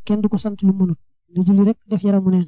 kenn du ko sant lu mënut di julli rek def yaramu neen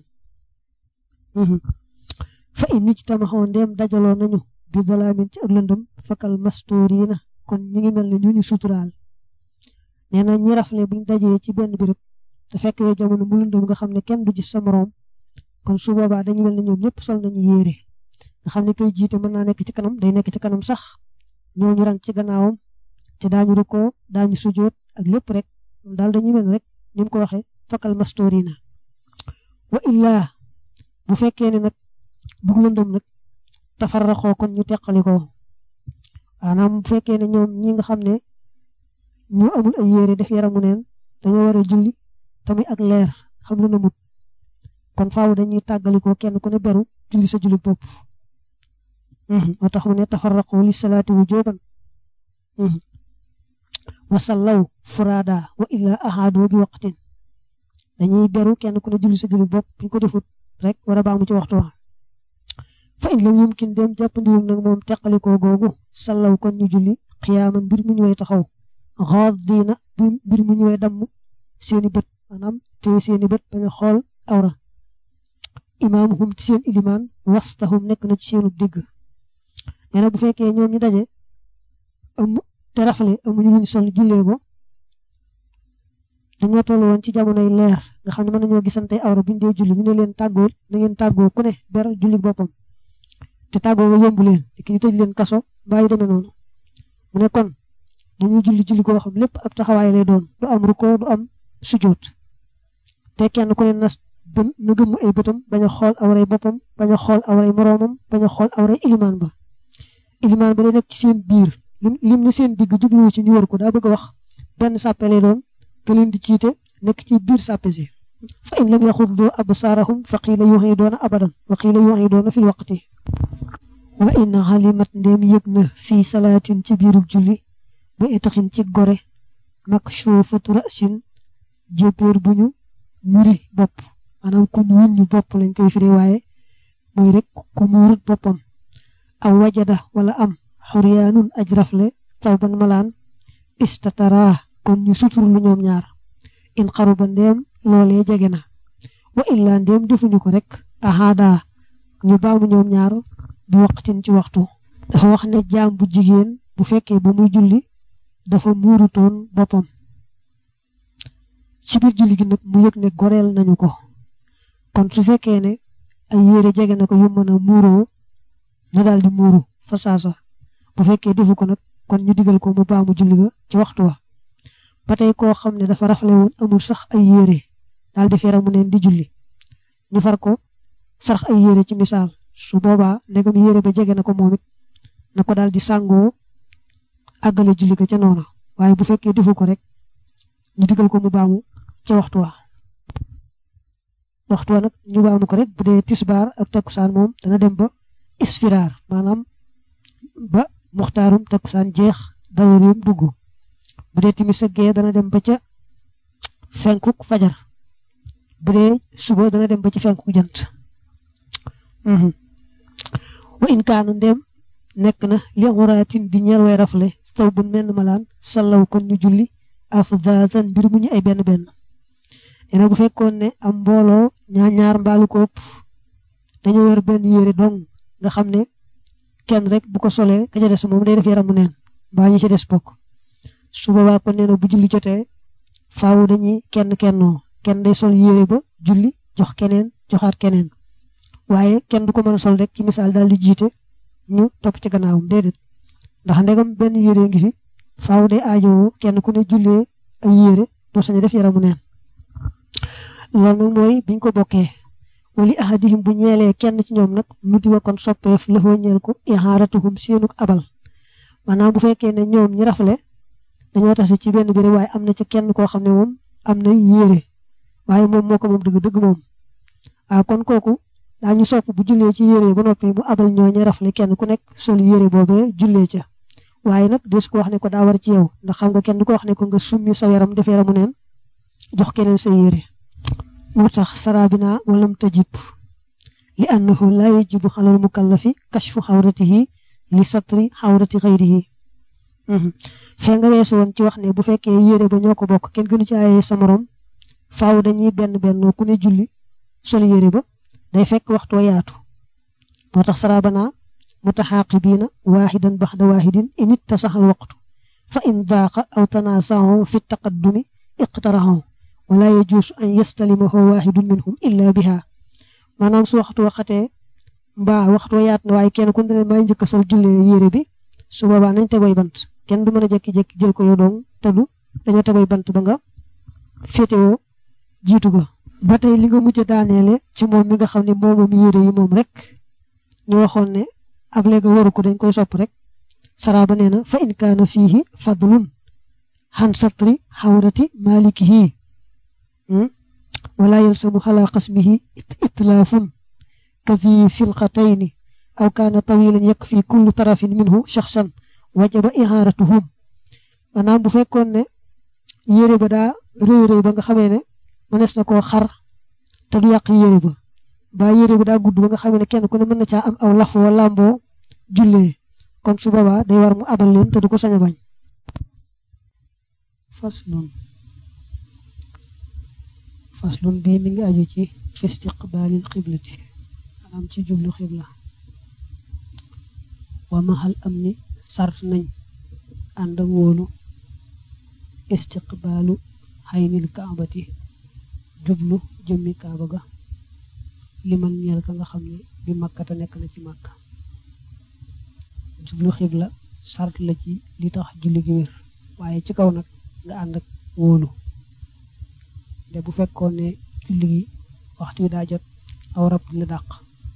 fa in nit tamaxoo ndeem dajaloo nañu bi dalaamin ci ak lëndëm fakal mastoriina kon ñi ngi mel ne ñu ñu suturaal nee na ñi rafle buñ dajee ci benn béréb te fekk yoo jamono mu lëndëm nga xam ne kenn du gis sa moroom kon su boobaa dañu mel ne ñoom ñëpp sol nañu yéere nga xam ne koy jiite mën naa nekk ci kanam day nekk ci kanam sax ñooñu rang ci gannaawam te daañu rukkoo daañu sujoot ak lépp rek daal dañuy mel rek ni mu ko waxee fakal mastoriina wa illaa bu fekkee ne nag bug lëndëm nag tafarraxoo kon ñu teqali ko maanaam bu fekkee ne ñoom ñi nga xam ne ñu amul ay yére def yaramu neen dañoo war a julli tamit ak leer xam lu namut kon faaw dañuy tàggalikoo kenn ku ne beru julli sa julli bopp moo tax mu ne tafarraqu li salaati wujuban wa sallaw furada wa illa ahadu bi waqtin dañuy beru kenn ku ne julli sa julli bopp buñ ko defut rek war a baamu ci waxtu wa fa in lam yumkin dem jàppandiwul nag moom teqalikoo googu sallaw kon ñu julli xiyaaman mbir mu ñu way taxaw xaadiina mbir mu ñu way damm seeni bët maanaam te seeni bët bañ a xool awra imaamuhum ci seen ilimaan wastahum nekk na ci seenu digg nee na bu fekkee ñoom ñu daje am te rafle amuñu luñ sol jullee ko dañoo toll woon ci jamonoy leer nga xam ne mën nañoo gisante awra buñ dee julli ñu ne leen tàggoo na ngeen tàggoo ku ne ber julli boppam te tàggoo nga yombu leen te ki ñu tëj leen kaso mbaa yu demee noonu mu ne kon dañuy julli julli koo xam lépp ab taxawaay lay doon du am rukkoo du am sujoot te kenn ku ne na bën na gëmm ay bëtam bañ a xool awray boppam bañ a xool awray moroomam bañ a xool awray ilimaan ba ilimaan ba day nekk ci seen biir lim lim na seen digg jubluwu ci ñu wër ko daa bëgg a wax benn sàppe lay doon te leen di jiite nekk ci biir sàppe si fa in lam yaxuddu absaarahum fa qiila yuxiidoona abadan wa qiila yuxiidoona fil waqti wa in xalimat ndéem yëg na fii salaatin ci biiru julli ba itaxin ci gore makshufatu rasin jébéer bu ñu muri bopp maanaam ku ñu wuñ ñu bopp lañ koy firi waaye mooy rek ku muurut boppam aw wajada wala am xuryaanun aj rafle tawban malaan istatara kon ñu sutur lu ñoom ñaar in xaruba ndéem loolee jege na wa illa ndéem defuñu ko rek ahada ñu baamu ñoom ñaar bi waqtin ci waxtu dafa wax ne jaam bu jigéen bu fekkee ba muy julli dafa muurutoon boppam ci biir julli gi nag mu yëg ne goreel nañu ko kon su fekkee ne ay yére jege na ko yu mën a muuroo na daal di muuru fa saasa bu fekkee defu ko nag kon ñu digal ko mu baamu julli ga ci waxtu wa ba tey koo xam ne dafa rafle woon amul sax ay yére daal di feramu neen di julli ñu far ko sarax ay yére ci misaal su boobaa ndegam yére ba jege na ko moom it na ko daal di sàngoo àggale julli ga ca noona waaye bu fekkee defu ko rek ñu digal ko mu baamu ca waxtu wa waxtu wa nag ñu baamu ko rek bu dee tisbaar ak takkusaan moom dana dem ba isfiraar maanaam ba muxtaarum takkusaan jeex darurim dugg bu dee timis ak gee dana dem ba ca fenkuk fajar bu dee suba dana dem ba ci fenkuk jant wa in kaanu ndem nekk na li xuraatin di ñeel way rafle taw bu menn malaan sallaw kon ñu julli afdaatan mbir mu ñu ay benn benn ena bu fekkoon ne am mbooloo ñaar ñaar mbaalu ko ëpp dañoo wer benn yére dong nga xam ne kenn rek bu ko solee ka ca des moom day def yaramu neen mbaa ñu ca des bokk su boobaa kon nee na bu julli jotee faaw dañuy kenn kennoo kenn day sol yére ba julli jox keneen joxaat keneen waaye kenn du ko mën a sol rek ci misaal daal di jiite ñu topp ci gannaawam déedéet ndax ndegam benn yére ngi fi faaw day aajowoo kenn ku ne jullee ay yére doo sañ a def yaramu neen loolu nag mooy biñ ko bokkee wali ahadihim bu ñeelee kenn ci ñoom nag nu di wakon soppeef la ñeel ko ihaaratuhum seenuk abal maanaam bu fekkee ne ñoom ñi rafle dañoo tase ci benn béréb waaye am na ci kenn koo xam ne moom am na yére waaye moom moo ko moom dëgg dëgg moom waaw kon kooku daañu sopp bu jullee ci yére ba noppi mu abal ñoo ñi rafle kenn ku nekk sol yére boobee jullee ca waaye nag des ko wax ne ko daa war ci yow ndax xam nga kenn du ko wax ne ko nga summi sa yaram def yaramu neen jox keneen sa yére moo tax sarabina walam tajib li annahu la yajibu xalal mukallafi kashfu xawratihi li satri xawrati xayrihi fee nga weesu woon ci wax ne bu fekkee yére ba ñoo ko bokk kenn gënu ci aaye sa morom faaw dañuy benn benn ku ne julli sol yére ba day fekk waxtu wa yaatu moo tax sarabana mutaxaaqibiina waaxidan baxda waaxidin in ittasaxal waqtu fa in daaqa aw tanaasaxoo fi taqaddumi iqtaraxoo wala yajuusu an yastalimahu waaxidun minhum illa biha maanaam su waxtu waxatee mbaa waxtu wa yaat na waaye kenn ku ne may njëkk a sol jullee yére bi su boobaa nañ tegoy bant kenn du mën a jékki-jékki jël ko yow dong te du dañoo tegoy bant ba nga féetewoo jiitu ga ba tey li nga mujj a daaneele ci moom mi nga xam ne moomam yére yi moom rek ñu waxoon ne ab léegi waru ko dañ koy sopp rek saraaba nee na fa in kaana fiihi fadlun xan satri xawrati malikihi wala yalsamu xala qasmihi itlaafun kazi filqatayni aw kaana tawilan yakfi kullu tarafin minhu shaxsan wajaba ihaaratuhum maanaam bu fekkoon ne yére ba daa rëy rëy ba nga xamee ne mënees na koo xar te du yàq yére ba ba yére ba daa gudd ba nga xamee ne kenn ku ne mën na caa am aw laf wa làmboo jullee kon su boobaa day war mu abal leen te du ko sañ a bañ faslun faslun bii mi ngi aju ci istiqbaalil xiblati maanaam ci jublu xibla wa maxal am ni sart nañ ànd ak wóolu istiqbaalu xaynil kaabati jublu jëmmi kaaba ga liman ñeel ka nga xam ne bi makkata nekk na ci màkk jublu xibla sart la ci li tax julli gi wér waaye ci kaw nag nga ànd ak wóolu te bu fekkoon ne julli gi waxtu wi daa jot aw rab di la dàq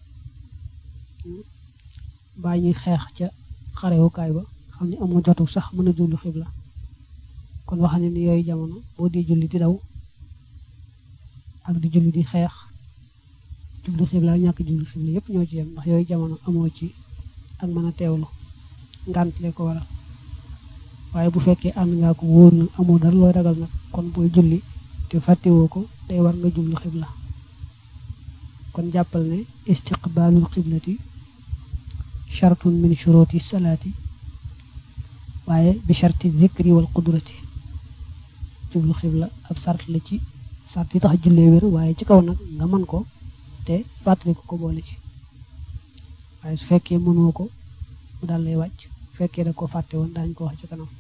mbaa ñuy xeex ca xarewukaay ba xam ne amoo jotu sax mën a jublu xibla kon wax ne ni yooyu jamono boo di julli di daw ak di julli di xeex jublu xibla ak ñàkk jublu xibla yépp ñoo ci yem ndax yooyu jamono amoo ci ak mën a teewlu ngànt le ko waral waaye bu fekkee ànd ngaa ko wóor na amoo dara looy ragal nag kon booy julli te fàttewoo ko day war nga jublu xibla kon jàppal ne istiqbaalul xiblati chartun min shuruti salaati waaye bi charti zikri wal qudrati jublu xibla ab sart la ci sart yi tax jullee wér waaye ci kaw nag nga mën ko te fàttali ko ko boole ci waaye su fekkee mënoo ko mu daal lay wàcc bu fekkee da ko fàtte woon daañu ko wax ci kanam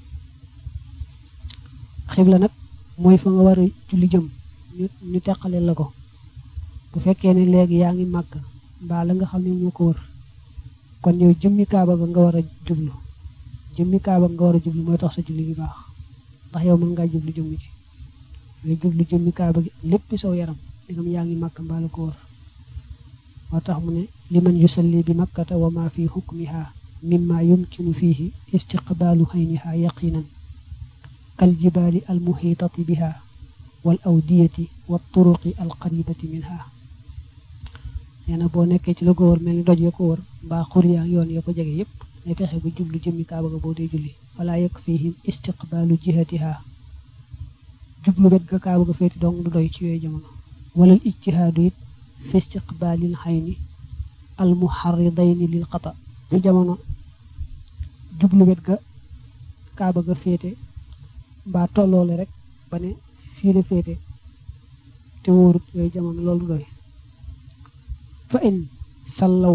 xibla nag mooy fa nga war a julli jëm ñu ñu teqale la ko bu fekkee ne léegi yaa ngi màgg mbaa la nga xam ne moo ko wër kon yow jëmmi kaaba ga nga war a jublu jëmmi kaaba nga war a jublu mooy tax sa julli gi baax ndax yow mën ngaa jublu jëmm ji ngay jublu jëmmi kaaba gi lépp saw yaram digam yaa ngi màgg mbaa la ko wër moo tax mu ne liman yusalli bi makkata wa ma fi hukmiha mimma yumkinu fihi istiqbaalu hayniha yaqinan kal jibaali al muhiitati biha wal awdiyati wa turuqi al qaribati minha nee na boo nekkee ci la ko wër mel ni doj ya ko wër mbaa xur yaa yoon ya ko jege yépp ngay fexe ba jublu jëmmi kaaba ga boo dee julli wala yekk fihim istiqbaalu jihatiha jublu wet ga kaaba ga féeti dong du doy ci yooyu jamono walal ijtihaadu it fi istiqbaalil xayni al muharridayni lil xata bu jamono jublu wet ga kaaba ga féete mbaa tolloole rek ba ne fii la féete te wóorut yooyu jamono loolu doy fa in sallaw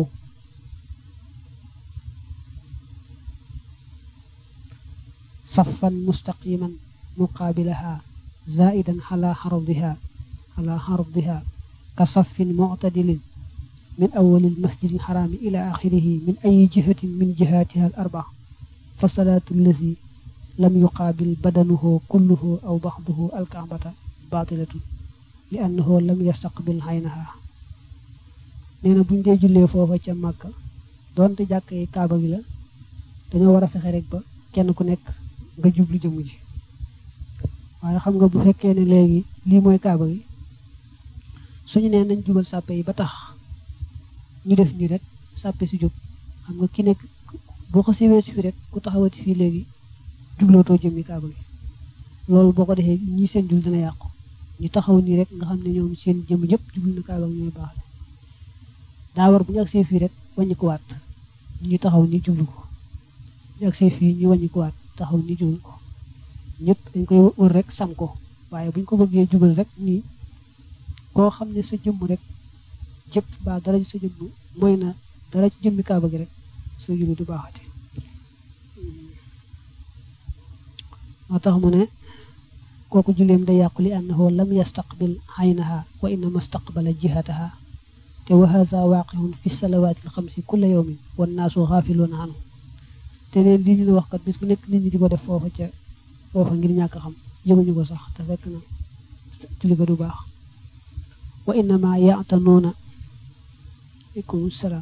saffan mustaqiman muqaabilaha zaidan ala xardiha ala xardiha ka saffin muctadilin min awali almasjid alxaraami ila axirihi min ayi jihatin min jihatiha al arbaa fa salaatu allazi lam yuqaabil badanuhu kulluhu aw baxduhu alkaabata baatilatun li annahu lam yastaqbil xaynaha nee na buñ dee jullee foofa ca màkka doonte jàkk yi kaaba gi la dañoo war a fexe rek ba kenn ku nekk nga jublu jëmm ji waaye xam nga bu fekkee ne léegi lii mooy kaaba gi suñu nee nañ jubal sàppe yi ba tax ñu def nii rek sàppe si jub xam nga ki nekk boo ko siwee si fi rek ku taxawati fii léegi jublootoo jëmmi kaaba gi loolu boo ko defee ñii seen jul dina yàqu ñu taxaw nii rek nga xam ne ñoom seen jëm yëpp jublu na kaaba gi ñooy baax daa war bu ñu agsee fii rek wàññi ko waat ñu taxaw ni jublu ko ñu agsee fii ñu wàññi ko waat taxaw ni jublu ko ñëpp dañ koy wër rek sam ko waaye buñ ko bëggee jubal rek nii koo xam ne sa jëmm rek jëpp ba dara ci sa jëmm mooy na dara ci jëmmi kaaba gi rek sa julli du baaxati moo tax mu ne kooku julleem day yàqu li annahu lam yastaqbil aynaha wa innama staqbala jihataha te wa hadha waaqihun fi salawaati alxamsi kulla yawmin wan naasu xaafiluuna anhu te neen lii ñu ne wax kat bis bu nekk nit ñi di ko def foofa ca foofa ngir ñàkk xam yëguñu ko sax te fekk na julli ga du baax wa innama yaatanuuna aleykum salaam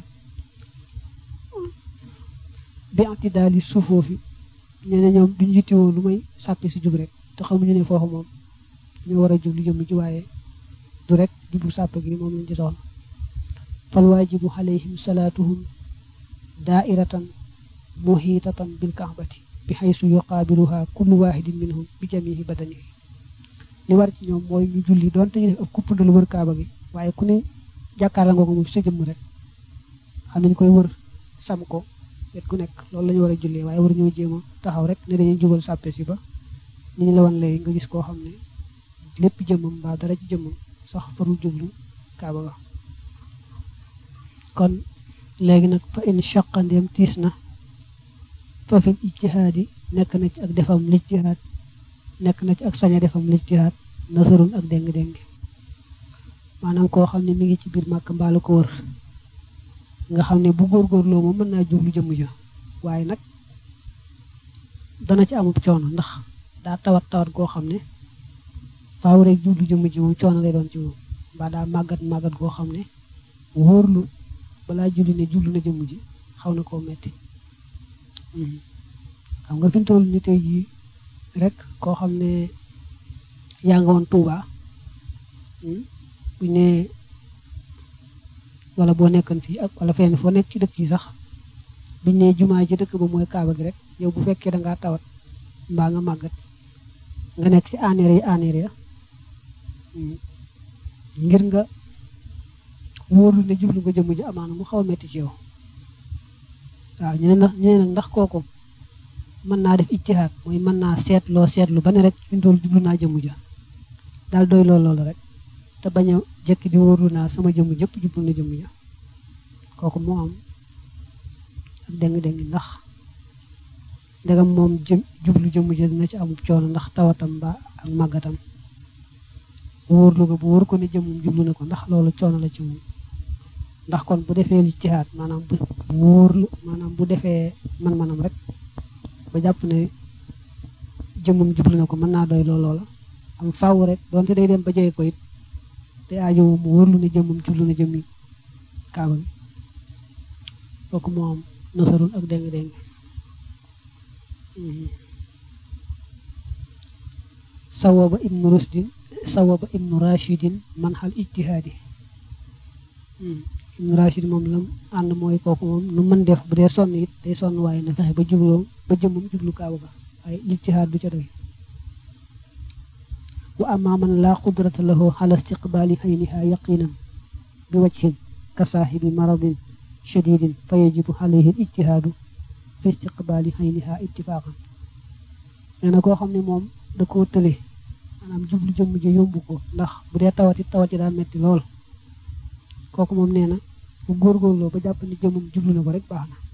bi atidaali suufoofi nee na ñoom duñ yittewoo lu may sàppi si jub rek te xamuñu ne foofu moom ñu war a jublu jëm ci waaye du rek jublu sàpp gi moom lañ ci soxla fal waajibu alayhim salaatuhum daairatan muhiitatan bil kaabati bi xaysu yuqaabiluha kullu waahidin minhum bi jamihi badanihi li war ci ñoom mooy ñu julli doonte ñu def ab kuppandalu wër kaaba gi waaye ku ne jàkkaarla nga ko moom sa jëmm rek xam nañ koy wër sam ko wet gu nekk loolu la ñu war a jullee waaye war ñoo jéem a taxaw rek ne dañuy jubal sàppe si ba ni ñu la wan léegi nga gis koo xam ne lépp jëmmam mbaa dara ci jëmmam sax farul jublu kaaba ga kon léegi nag fa in shaqandeem tiis na fa fil ijtihaadi nekk na ci ak defam lijtihaad nekk na ci ak sañ a defam lijtihaad nasarun ak déng-déng maanaam koo xam ne mi ngi ci biir màkk mbaalu ko wër nga xam ne bu góorgóorloo moom mën naa jublu jëmm ja waaye nag dana ci amub coono ndax daa tawat tawat goo xam ne faaw rek jublu jëmm ji moom coono lay doon ci moom mbaa daa màggat màggat goo xam ne wóorlu balaa julli ne jublu na jëmm ji xaw na koo metti xam nga fi mu toll ni tey jii rek koo xam ne yaa nga woon Tuuba bu ne wala boo nekkoon fii ak wala fenn foo nekk ci dëkk yi sax buñ ne jumaa ji dëkk ba mooy kaaba gi rek yow bu fekkee da ngaa tawat mbaa nga màggat nga nekk ci aneer yi aneer ya ngir nga wóorlu ne jublu nga jëmm ji amaana mu xaw a metti ci yow waaw ñu ne ndax ñu ne nag ndax kooku mën naa def ijtihaad mooy mën naa seetloo seetlu ba ne rek fi mu toll jublu naa jëmm ja daal doy lool loolu rek te bañ a jëkk di wóorlu naa sama jëmm jëpp jublu na jëmm ja kooku moo am ak deng-deng ndax ndegam moom jëm jublu jëmm ja dina ci amub coono ndax tawatam ba ak màggatam wóorlu nga bu wóor ko ne jëmmum jublu na ko ndax loolu coono la ci moom ndax kon bu defee lijtihaad maanaam bu wóorlu maanaam bu defee man-manam rek ba jàpp ne jëmmum jublu na ko mën naa doy lool loola am faaw rek doonte day dem ba jege ko it te aajowu mu wóorlu ne jëmmum jublu na jëmmi kaaba gi kooku moo am nasarul ak déng-déng sawaba ibnu rusdin sawaba ibnu rachidin man xal ijtihaadi ibnu rachid moom lam ànd mooy kooku moom nu mën def bu dee sonn it day sonn waaye na fexe ba jubloo ba jëmmum jublu kaaba ga waaye ijtihaad du ca doy wa amma man laa qudrata lahu ala istiqbaali ayniha yaqinan bi wajhin ka saahibi maradin shadidin fa yajibu alayhi al ijtihaadu fi istiqbaali ayniha ittifaqan nee na koo xam ne moom da koo tële maanaam jublu jëmm ji yombu ko ndax bu dee tawati tawati daa metti lool kooku moom nee na bu góorgóorloo ba jàpp ne jëmmum jublu na ko rek baax na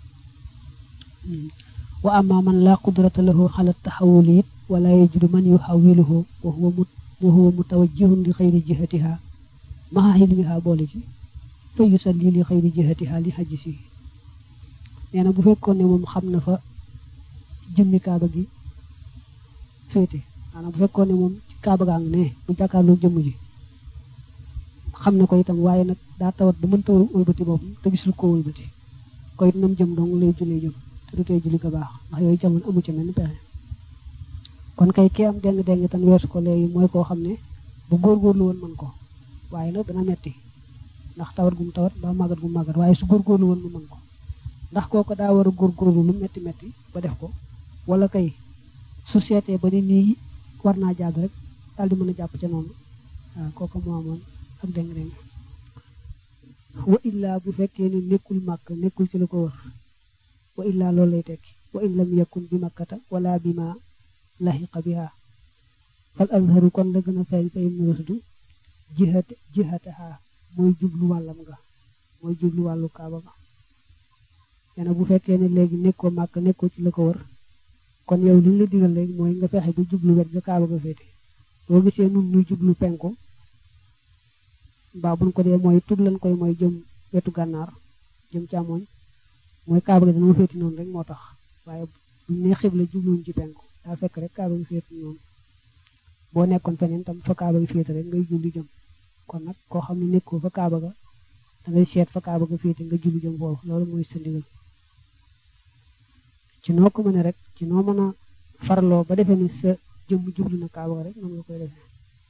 wa amma man laa qudrata lahu ala taxawuli it wala yajudu man yuxawiluhu wa huwa mu wa huwa mutawajjihun li xayri jihatiha maha ilmiha boole ci fa yusalli li xayri jihatiha li xajji si nee na bu fekkoon ne moom xam na fa jëmmi kaaba gi féete maanaam bu fekkoon ne moom ci kaaba gaa ngi ne bu jàkkaarloo jëmm ji xam na ko itam waaye nag daa tawat ba mën tawal wëlbati boobu te gisul ko wëlbati ko it nam jëm dong lay jullee jëm te du tee julli ko baax ndax yooyu jamono amu ci mel pexe kon kay kii am deng-deng tan weesu ko léegi mooy koo xam ne bu góorgóorlu woon mën ko waaye nag dana metti ndax tawat gum tawat ba màggat gum màggat waaye su góorgóorlu woon mu mën ko ndax kooku daa war a góorgóorlu lu metti metti ba def ko wala kay su seetee ba ni nii war naa jàdd rek daal di mën a jàpp ca noonu waaw kooku moo amoon ak deng-deng wa illaa bu fekkee ne nekkul màkk nekkul ci la ko wër wa illaa loolu lay tekki wa in lam yakun bi makkata wala bi ma laxiqa biha fal azharu kon la gën a feeñ fa ibnu rusdu jihate jihataha mooy jublu wàllam nga mooy jublu wàllu kaaba ga nee na bu fekkee ne léegi nekkoo màkk nekkoo ci la ko wër kon yow li ñu la digal léegi mooy nga fexe ba jublu wet ga kaaba ga féete boo gisee nun ñuy jublu penku mbaa buñ ko dee mooy tut lan koy mooy jëm wetu gànnaar jëm càmmoñ mooy kaaba ga dana féeti noonu rek moo tax waaye buñ ne xibla jubluwuñ ci penku daa fekk rek kaaba gi féeti noonu boo nekkoon feneen tam fa kaaba gi féete rek ngay julli jëm kon nag koo xam ne nekkoo fa kaaba ga da ngay seet fa kaaba ga féete nga julli jëm foofu loolu mooy sa ndigal ci noo ko mëne rek ci noo mën a farloo ba defee ni sa jëmm jublu na kaaba ga rek noonu nga koy defee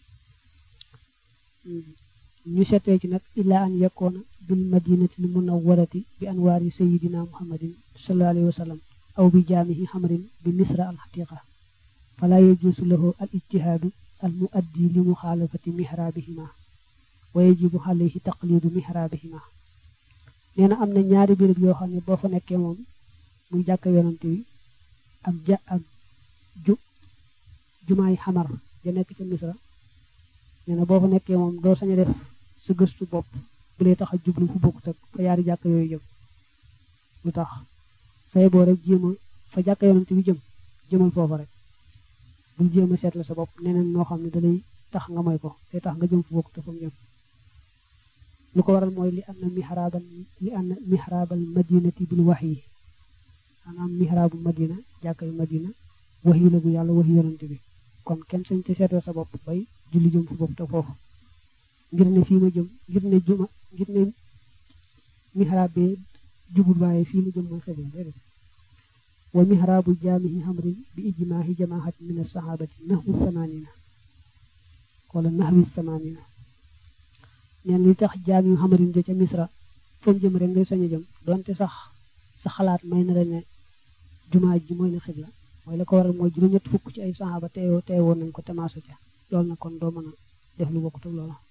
ñu seetee ci nag illaa an yakkoona bil madinati l munawwarati bi anwaari sayidina muhammadin sallallahu alayhi wa sallam aw bi jaamihi xamrin bi misra al xatiqa fala yajuusu lahu al ijtihaadu al muaddi li muxaalafati mihraabihima wa yajibu alayhi taqlidu mihraabihima nee na am na ñaari béréb yoo xam ne boo fa nekkee moom muy jàkka yonante wi ak ja ak ju jumaay xamar ja nekk ca misra nee na boo fa nekkee moom doo sañ a def sa gëstu bopp bu lay tax a jublu fu bokkut ak fa yaari jàkka yooyu jëm lu tax say boo rek jéem a fa jàkka yonante bi jëm jëmal foofa rek bul jéem a seetla sa bopp neneen noo xam ne dalay tax nga moy ko te tax nga jëm fu bokkut ak fa mu jëm lu ko waral mooy li anna mihraabal li anna mihraabal madinati bil wahyi maanaam mihraabu madina jàkkay madina wahyi la gu yàlla wahyi yonante bi kon kenn sañ te seetoo sa bopp bay julli jëm fu bokkut ak foofu ngir ne fii ma jëm ngir ne juma ngir ne mihraab bi jubul waaye fii ma jëm mooy xibla déedéet wa mihraabu jaamihi hamrin bi ijmaahi jamaahat min as-sahabati nahwu samanina wala nahwi samanina neen li tax jaamihu hamrin ja ca misra fam jëm rek ngay sañ a jëm donte sax sa xalaat may na la ne jumaa ji mooy na xibla mooy la ko waral mooy juróom-ñett fukk ci ay saxaaba teewoo teewoon nañ ko temaasu ca loolu na kon doo mën a def lu bokkut ak loola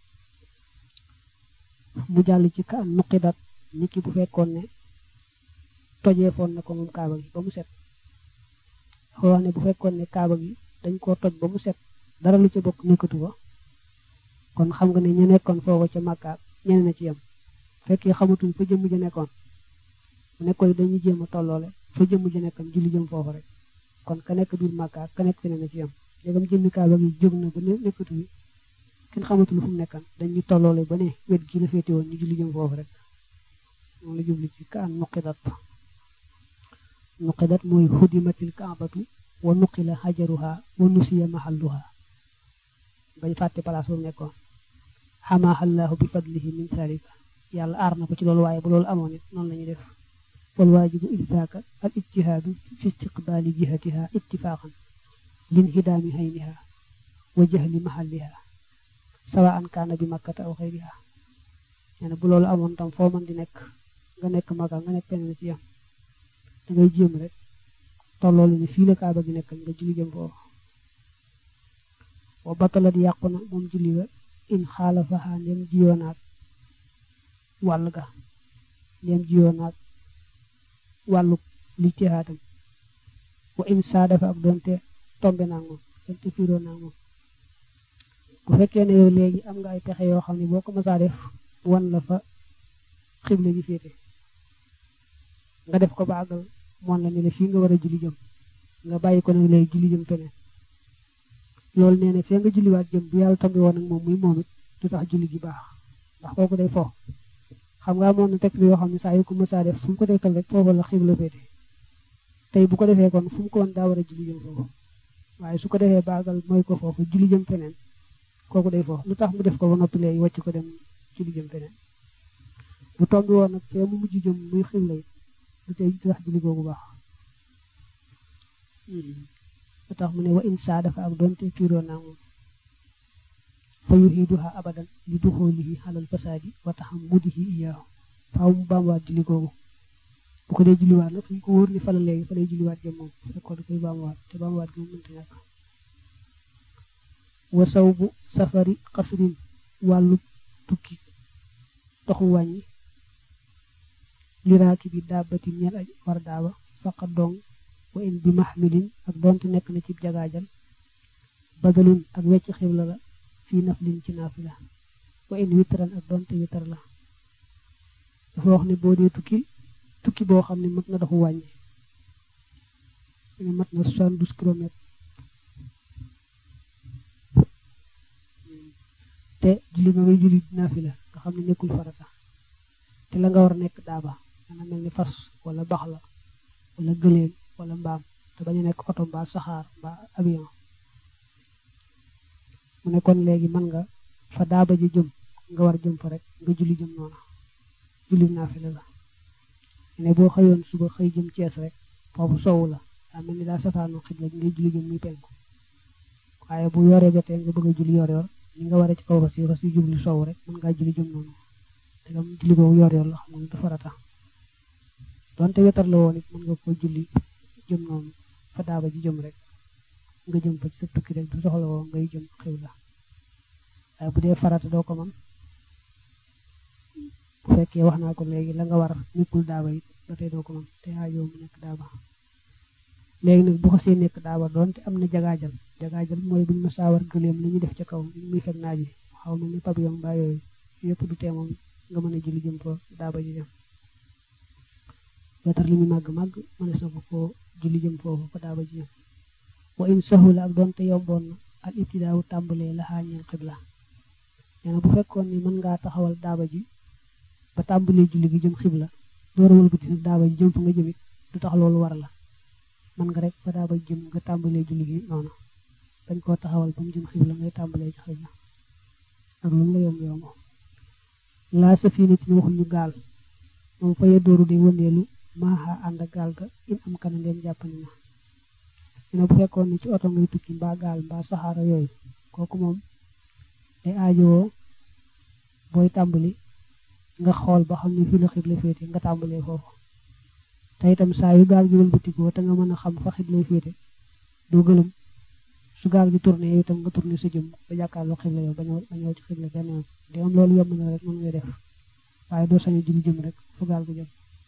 mu jàll ci ka an nuqidat nit ki bu fekkoon ne tojee foon na ko moom kaaba gi ba mu set dafa wax ne bu fekkoon ne kaaba gi dañ koo toj ba mu set dara lu ca bokk nekkatu ba kon xam nga ne ñu nekkoon foofa ca màkkaat ñeneen na ci yem fekkee xamatuñ fa jëmm ja nekkoon mu nekkoon dañuy jéem a tolloole fa jëmm ja nekkoon julli jëm foofu rek kon ka nekk biir màkkaat ka nekk feneen na ci yem léegam jëmmi kaaba gi jóg na ba ne nekkatu bi kenn xamatul fu mu nekkan dañuy tolloole ba ne wet gi la féete woon ñu julli jëm foofu rek moom la jubli ci ka an nuqidat nuqidat mooy xudimatil kaabatu wa nuqila xajaruha wa nusiya mahalluha bañ fàtte place bu nekkoon xamaaxallaahu bi fadlihi min salika yàlla aar na ko ci loolu waaye bu loolu amoon it noonu la ñuy def wal waajibu iddaaka al ijtihaadu fi istiqbaali jihatiha ittifaqan lin hidaami hayniha wa jahli mahalliha sawa an kaana bi makkata aw xayriha nee na bu loolu amoon tam foo mën di nekk nga nekk maka nga nekk feneen ci yam da ngay jéem rek tolloolu ne fii la kaaba gi nekkal nga julli jëm foofu wa batalat yàqu na moom julli ga in xaalafaha ndem jiyoonaat wàll ga ndem jiyoonaat wàllu lijtihaatam wa in saadafa ak doonte tombe naa moom doonte fiiroo naa moom bu fekkee ne yow léegi am nga ay pexe yoo xam ne boo ko mësaa def wan la fa xibla ji féete nga def ko ba àggal moon la ne la fii nga war a julli jëm nga bàyyi ko nag léegi julli jëm feneen loolu nee na fee nga julliwaat jëm bu yàlla tombi woon ak moom muy moom it du tax julli gi baax ndax kooku day fo xam nga amoon na texte yoo xam ne saa yu ko mësaa def fu mu ko tekkal rek foofu la xibla féete tey bu ko defee kon fu mu ko woon daa war a julli jëm foofu waaye su ko defee baagal mooy ko foofu julli jëm feneen kooku day fo lu tax mu def ko ba noppi léegi wàcc ko dem julli jëm feneen bu tombi woon nag fee mu mujj jëm muy xibla it du tey du tax julli googu baax lu tax mu ne wa insa dafa ak doonte fiiroo naa moom fa yuhiduha abadan li duxoolihi xalal fasaadi wa taxam mudihi iyaahu faaw mu baamuwaat julli googu bu ko dee julliwaat nag fu ñu ko wóor ni fa la léegi fa lay julliwaat jëm moom fekkoon da koy baamuwaat te baamuwaat gi moom mënta ñàkk wa saw bu safari xasrin wàllu tukki toxu wàññi liraaki bi daabati ñel aj war daaba faqa dong wa in bi mahmilin ak donte nekk na ci jagaajal badalun ak wecc xibla la fii naflin ci naafila wa in witran ak donte witar la dafa wax ne boo dee tukki tukki boo xam ne mat na doxu wàññi ne mat na soixante-douze kilomètres te julli nga ngay julli naafila nga xam ne nekkul farata te la nga war a nekk daaba dana mel ni fas wala bax la wala gëléem wala mbaam te bañu nekk oto mbaa saxaar mbaa avion mu ne kon léegi mën nga fa daaba ji jëm nga war jëm fa rek nga julli jëm noona julli naafila la ne boo xëyoon suba xëy jëm Cees rek foofu sowu la daa mel ni daa safaanu xibla ngay julli jëm muy penku waaye bu yoree jotee nga bëgg a julli yor yor ni nga waree ci kaw fas yi fas yi jublu sow rek mën ngaa julli jëm noonu te gam julli boobu yor yor la xam nga dafa farata donte wetar la woon it mën nga ko julli jëm noonu fa daaba ji jëm rek nga jëm fa ci sa tukki rek du soxla woo ngay jëm xibla waaye bu dee farata doo ko mën bu fekkee wax naa ko léegi la nga war nekkul daaba it ba tey doo ko mën te aajoo mu nekk daaba léegi nag bu xasee nekk daaba doonte am na jagaajal jagaajal mooy buñ ma saawar gëleem li ñu def ca kaw ñu muy fekk naaj wi xaw mel ni pavillon mbaa yooyu yëpp du tee moom nga mën a julli jëm fa daaba ji jëm wetar li ñu màgg màgg mënees na ko ko julli jëm foofu fa daaba ji jëm wa in sahula ak doonte yomboon na al ibtidaawu tàmbalee la xaañeel xibla nee na bu fekkoon ni mën ngaa taxawal daaba ji ba tàmbalee julli gi jëm xibla door a wëlbati sa daaba ji jëm fa nga jëmit du tax loolu war la mën nga rek fa daaba ji jëm nga tàmbalee julli gi noonu dañ koo taxawal ba mu jëm xibla ngay tàmbalee ci xibla ak lu mu la yomb yomb laa safiinatin waxuñu gaal moom fa dooru day wëndeelu maaxa ànd ak gaal ga in am kana ndeen jàppani na dina bu fekkoon ni ci oto ngay tukki mbaa gaal mbaa saxaara yooyu kooku moom day aajowoo booy tàmbali nga xool ba xam ne fii la xibla féete nga tàmbalee foofu te itam saa yu gaal gi wëlbatikoo te nga mën a xam fa xibla féete doo gëlëm su gaal gi tourné yow itam nga tourné sa jëm ba jàkkaarloo xibla yow bañoo bañoo ci xibla benn yoon de am loolu yomb na rek mën ngay def waaye doo sañu julli jëm rek fu gaal gi jëm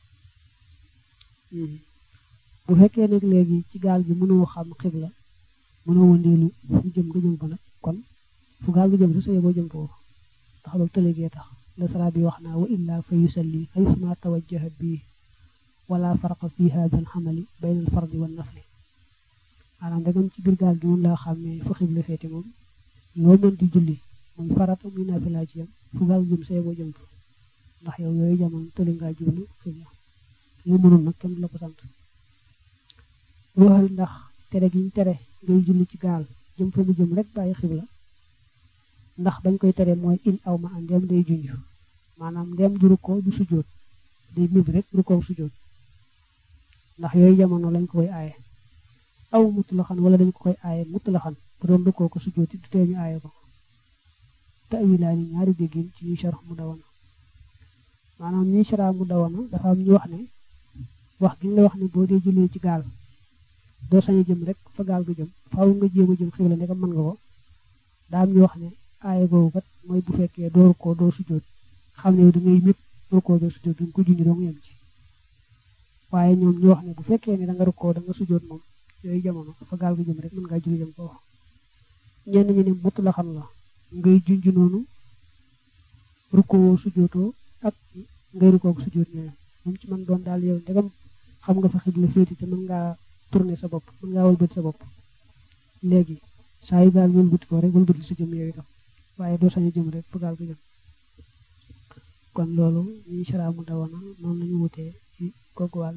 bu fekkee nag léegi ci gaal gi mënoo xam xibla mënoo wëndeelu fu jëm nga jëm fa nag kon fu gaal gi jëm su sa yeboo jëm foofu ndax loolu tëlegee tax la sara bi wax naa wa illa fa yusalli xaysuma tawajjaha bii wala farqa fi hada al xamali bayna al fardi wa nafli maanaam dagam ci biir gaal gi mun laa xàmmee fu xibla féete moom loo mën di julli muy farata muy naafila ci yam fu gaal jëm sa yeboo jëm fa ndax yow yooyu jamono tëli ngaa jublu xibla lu mënul nag kenn du la ko sant waxal ndax tere gi ñu tere ngay julli ci gaal jëm fa mu jëm rek bàyyi xibla ndax bañ koy tere mooy in aw ma an ndem day junj maanaam ndem du rukkoo du sujjóot day mib rek rukkoo sujjóot ndax yooyu jamono lañ ko koy aaye aw mutlaxan wala dañ ko koy aaye mutlaxan bu doon rukkoo ko sujjóot du tee ñu aaye ko tawilaani ñaari déggin ci ñuy sharx mu dawana maanaam ñuy sharx mu dawana dafa am ñu wax ne wax gi nga la wax ne boo dee jullee ci gaal doo sañ a jëm rek fa gaal ga jëm faaw nga jéem a jëm xibla ne ko mën nga ko daa am ñu wax ne aaye googu kat mooy bu fekkee doo rukkoo doo sujjóot xam ne da ngay mépp rukkoo doo sujjóot duñ ko junj doo nga yem ci waaye ñoom ñu wax ne bu fekkee ne da nga rukkoo da nga sujjóot moom yooyu jamono fa gaal ga jëm rek mën ngaa julli jëm foofu ñenn ñi ne mut la xam la ngay junj noonu rukkoo sujjóotoo ak ngay rukkoo sujjóot ñooyam moom ci man doon daal yow ndegam xam nga fa xibla féeti te mën ngaa tourner sa bopp mën ngaa wëlbati sa bopp léegi saa yu gaal wëlbati ko rek wëlbati sa jëm yow itam waaye doo sañ a jëm rek fa gaal ga jëm kon loolu ñuy saraamu dawana noonu lañu wutee ci kooku wàll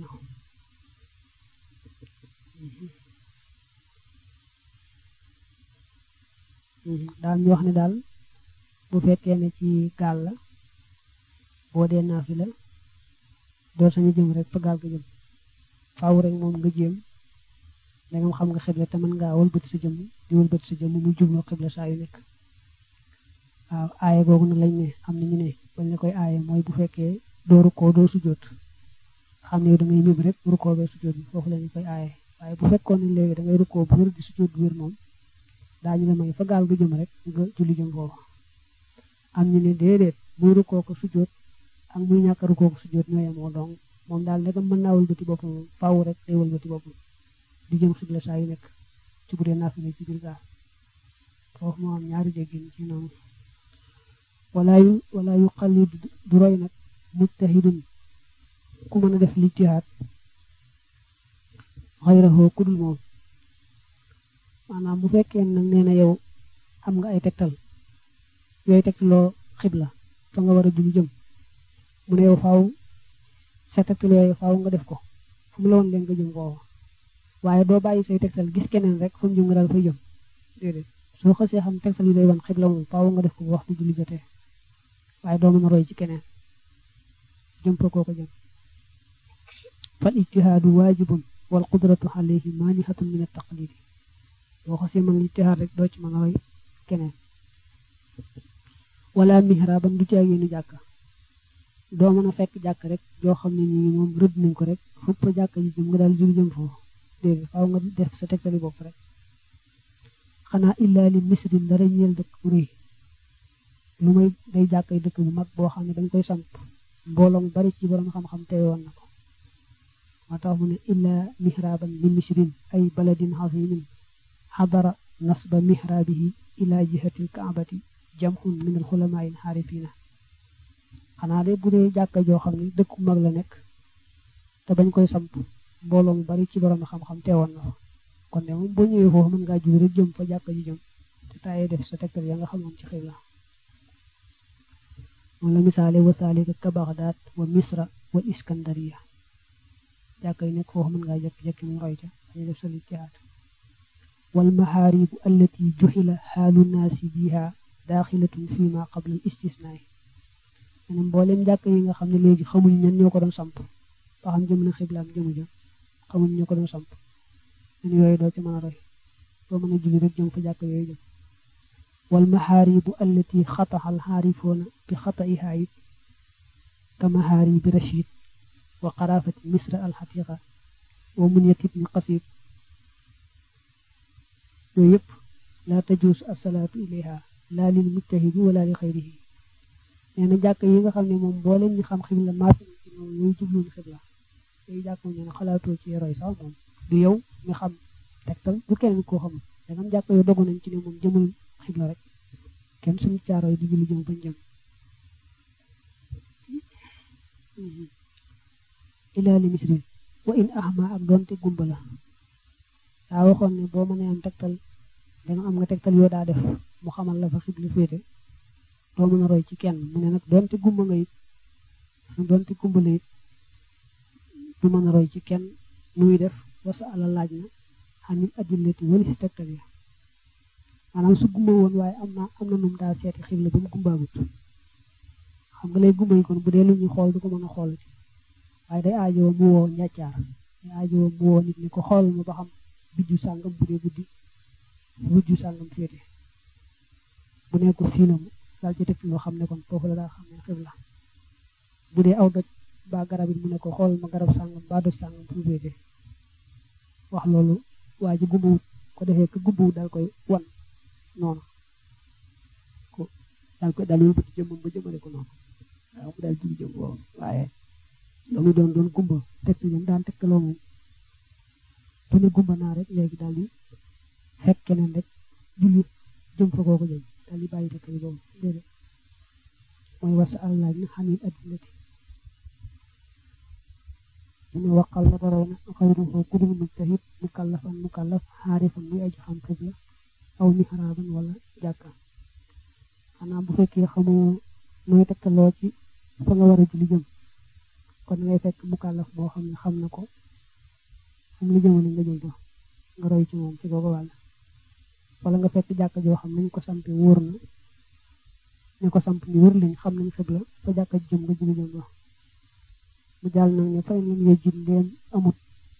daal ñu wax ne daal bu fekkee ne ci gaal la boo dee naafi la doo sañu jëm rek fa gaal ga jëm faaw rek moom nga jéem da nga xam nga xibla te mën ngaa wëlbati sa jëm di wëlbati sa jëm mu jublu xibla saa yu nekk waaw aaye googu nag lañ ne am na ñu ne bañ la koy aaye mooy bu fekkee doo rukkoo doo sujjóot xam ne da ngay ñëb rek rukkoo bee sujjóot bi foofu la ñu koy aaye waaye bu fekkoon ne léegi da ngay rukkoo bu wér di sujjóot bu wér moom daañu la may fa gaal ga jëm rek nga julli jëm foofu am ñu ne déedéet muy rukkoo ko sujjóot ak muy ñàkk a rukkoo ko sujjóot ñoo yemoo donc moom daal ndegam mën naa wëlbati boppam faaw rek day wëlbati boppam di jëm xibla saa yu nekk ci bu dee naafile ci biir gaal foofu moo am ñaari déggin ci noonu wala yu wala yu xallid du roy nag mujtahidun ku mën a def lijtihaad xayrahoo ku dul moom maanaam bu fekkee nag nee na yow am nga ay tegtal yooyu tegtaloo xibla fa nga war a julli jëm mu ne yow faaw sa tegtal yooyu faaw nga def ko fu mu la woon leen nga jëm foofu waaye doo bàyyi say tegtal gis keneen rek fu mu jëm nga daal fay jëm déedéet soo xasee xam tegtal yi lay wan xibla moom faaw nga def ko waxtu julli jotee waaye doo mën a roy ci keneen jëm fa kooko jëm fal ijtihaadu waajibun wal qudratu alayhi maanihatun min at-taqlidi boo xasee mën ijtihaad rek doo ci mën a roy keneen wala mihraban du ci yéenu jàkka doo mën a fekk jàkk rek joo xam ne nii moom rëdd nañ ko rek fupp jàkk ji jëm nga daal julli jëm foofu déedéet faaw nga def sa tegtali bopp rek xanaa illaa li misrin dara ñeel dëkk bu rëy lu may day jàkkay dëkk bu mag boo xam ne dañ koy samp mbooloo mu bari ci borom xam-xam teewoon na ko moo tax mu ne illaa mihraban li misrin ay baladin xasimin xadara nasba mihrabihi ila jihatil kaabati jamhun min al xulamaa in xaarifina xanaa de bu dee jàkka joo xam ne dëkk bu mag la nekk te bañ koy samp mbooloo mu bari ci borom xam-xam teewoon na fa kon de moom boo ñëwee foofu mën ngaa julli rek jëm fa jàkka ji jëm te taayee def sa tegtal ya nga xamoon ci xibla moom la misaale wa saalika ka Bagdaad wa Misra wa Iskandariya jàkka yi nekk foofu mën ngaa jekki-jekki mu roy ca dañu def sa lijtihaad wal maxaaribu allati juxila xaalu naasi biha daaxilatun fi ma qabla al istisnaay maanaam mboolem jàkka yi nga xam ne léegi xamuñ ñan ñoo ko doon samp ba xam jëm na xibla am jëmu jëm xamuñ ñoo ko doon samp ñun yooyu doo ci mën a roy doo mën a julli rek jëm fa jàkk yooyu jëm wal maxaaribu allati xataxa al xaarifoona bi xataiha it ka maxaaribi rachid wa qarafati misra al xatiqa wa munyat ibni qasid yooyu yëpp laa tajuus asalaatu ilayha laa lil mujtahidi wala li xayrihi nee na jàkk yi nga xam ne moom boo leen ñu xam xibla maas ci moom ñooy jubluñ xibla yooyu jàkk moom nee na xalaatoo ci roy sax moom du yow mi xam tegtal du keneen koo xamul dangam jàkk yoo dogu nañ ci ne moom jëmul xibla rek kenn suñu caaro yi di julli jëm bañ jëm ilaa li misrin wa in ahma ak doonte gumba la daa waxoon ne boo mënee am tegtal danga am nga tegtal yoo daa def mu xamal la fa xibla féete doo mën a roy ci kenn mu ne nag doonte gumba nga it doonte gumba la it du mën a roy ci kenn muy def wasa ala laaj na xanil adillati wali si tegtal ya maanaam su gumba woon waaye am na am na num daa seeti xibla ba mu gumbaagut xam nga lay gumba yi kon bu dee lu ñuy xool du ko mën a xool ci waaye day aajowoo mu woo njàccaar day aajowoo mu woo nit ñi ko xool ma ba xam bijju sàngam bu dee guddi bijju sàngam féete bu nekkul fii la mu daal ci teg loo xam ne kon foofu la daa xam ne xibla bu dee aw doj ba garab it mu ne ko xool ma garab sàngam ba doj sàngam fu féete wax loolu waa ji gumbuwut ko defee ko gumbuwut daal koy wan noonu ko daal koy daal yóbbu ci jëmmam ba jëmale ko noonu waaw mu daal jigi jëm boobu waaye loolu doon doon gumba teg jëm daan tegtaloo moom du ne gumba naa rek léegi daal di fekk keneen rek julli jëm fa kooku jëm daal di bàyyi tegtal boobu déedéet mooy war sa àllaaj na xamit addilati mu waqal la dara na xayruhu kudul mujtahid mukallafan mukallaf xaarifan muy aji xam xibla aw mihraaban wala jàkka xanaa bu fekkee xamoo nooy tegtaloo ci fa nga war a julli jëm kon ngay fekk mukallaf moo xam ne xam na ko xam li jëmale nga jëm fa nga roy ci moom ci googu wàll wala nga fekk jàkka joo xam nañ ko sampe wóor na ñu ko samp ni wër lañ xam nañ xibla fa jàkka jëm nga julli jëm fa mu jàll nag ne fay lam yejjit ndéem amut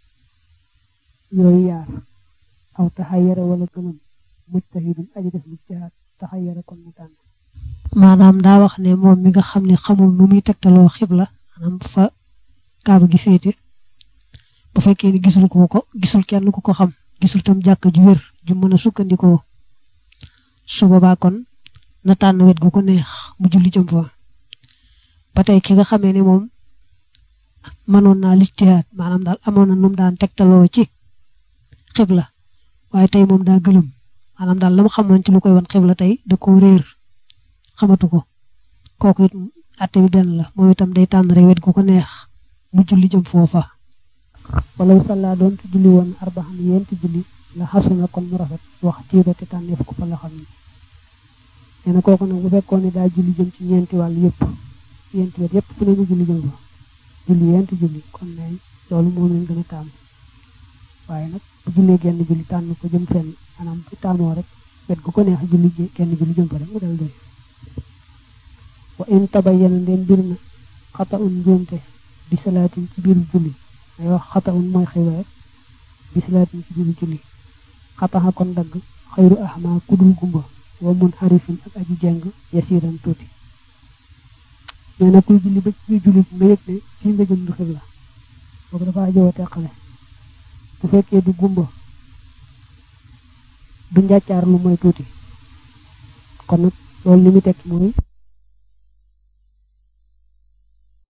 yooyu yaar aw taxayara wala gëlëm mujtahidun aji def lijtihaad taxayara kon mu tànn maanaam daa wax ne moom mi nga xam ne xamul nu muy tegtaloo xibla maanaam fa kaaba gi féete bu fekkee ni gisul ko ko gisul kenn ku ko xam gisul tam jàkk ju wér ju mën a sukkandikoo su boobaa kon na tànn wet gu ko neex mu julli jëm fa ba tey ki nga xamee ne moom mënoon naa lijtihaad maanaam daal amoon na nu mu daan tegtaloo ci xibla waaye tey moom daa gëlëm maanaam daal la mu xamoon ci lu koy wan xibla tey da koo réer xamatu ko kooku it atte bi benn la moom itam day tànn rek wet gu ko neex mu julli jëm foofa walaw salla doon ci julli woon arbaxan yenti julli la xasuna kon mu rafet wax tiiro te tànneef ko fa la xam ni nee na kooku nag bu fekkoon ne daa julli jëm ci ñeenti wàll yëpp yenti wet yëpp fu ne mu julli jëm fa julli yenti julli kon ne loolu moom lañ gën a taamu waaye nag bu jullee genn julli tànn ko jëm fenn maanaam bu taamoo rek wet gu ko neex julli genn julli jëm fa rek mu dal doy wa in tabayyana ndeen bir na xata un njuumte bi salaatin ci biir julli ay wax xata un mooy xëy rek bi salaatin ci biir julli xataxa kon dagg xayru ahma kudul gumba wa mun xarifin ak aji jeng yasiran tuuti nee na kuy julli ba ci biir julli nga yëg ne fii nga jëm du xibla boobu dafa ajowoo teqale bu fekkee du gumba du njàccaar lu mooy tuuti kon nag loolu li mu tekki mooy